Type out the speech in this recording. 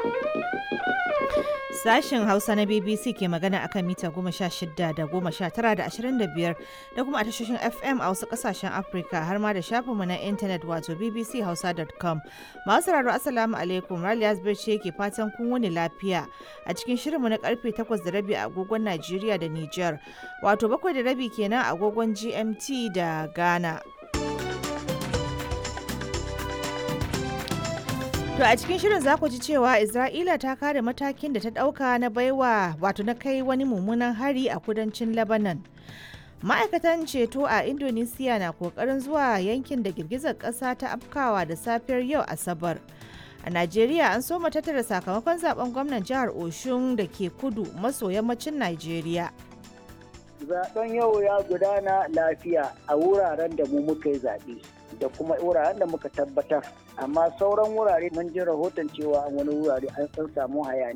Sashen Hausa na BBC ke magana akan mita goma sha shida da goma sha tara da ashirin da biyar da kuma a tashoshin FM a wasu kasashen Afirka har ma da shafinmu na intanet wato bbchausa.com. Masu sauraro Assalamu alaikum Raliya ce ke fatan kun wuni lafiya a cikin shirinmu na karfe takwas da rabi a agogon Najeriya da Nijar wato bakwai da rabi kenan a agogon GMT da Ghana. To a cikin shirin za ku ji cewa Isra'ila ta kare matakin da ta ɗauka na baiwa wato na kai wani mummunan hari a kudancin Lebanon. Ma'aikatan ceto a Indonesia na kokarin zuwa yankin da girgizar ƙasa ta afkawa da safiyar yau Asabar. A Najeriya an soma tattara sakamakon zaben gwamnan jihar Oshun da ke kudu maso yammacin Najeriya. Zaben yau ya gudana lafiya a wuraren da mu muka yi zaɓe. da kuma wuraren da muka tabbatar amma sauran wurare mun ji rahoton cewa wani wurare an san samu hayani